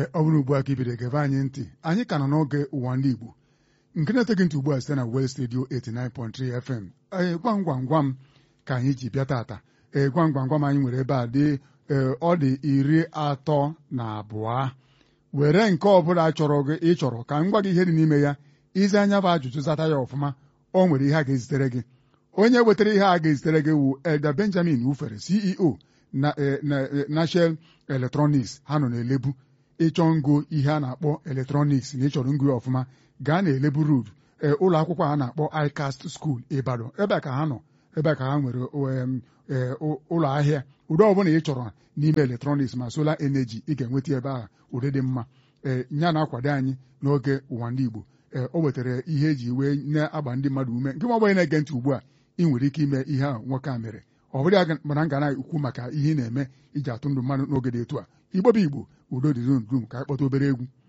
ọ bụrụ ugbu a ka ibido gebe anyị ntị anyị ka nọ n'oge ụwa ndị Igbo nke na-eteghị ntị ugbu a site na West Radio 89.3 FM ee gwam gwam gwam ka anyị ji bịa tata ee gwam gwam gwam anyị nwere ebe a dị ee ọ dị iri atọ na abụọ were nke ọbụla chọrọ gị ịchọrọ ka m gwa gị ihe dị n'ime ya ize anya bụ ajụjụ zata ya ọfụma o nwere ihe a ga-ezitere gị onye wetara ihe a ga-ezitere gị wu Elda Benjamin Wufere CEO na National Electronics ha nọ na-elebu ịchọ ngo ihe a na-akpọ eletrọniks na ịchọrọ ngo ya ọfụma gaa na elebu road ụlọ akwụkwọ a na-akpọ ICAST School Ibadan ebe a ka ha nọ ebe a ka ha nwere ụlọ ahịa ụdị ọbụla ị chọrọ n'ime eletrọniks ma solar energy ị ga-enweta ebe a ụdị dị mma ee ya na-akwado anyị n'oge ụwa ndị Igbo ee o wetara ihe eji wee na-agba ndị mmadụ ume nke ọgbanye na-ege ntị ugbu a ị nwere ike ime ihe a nwoke a mere ọ bụrụ ya mana m ga na-ekwu maka ihe ị na-eme iji atụ ndụ mmadụ n'oge dị etu a igbo bụ igbo udo dị dum ka anyị kpọta obere egwu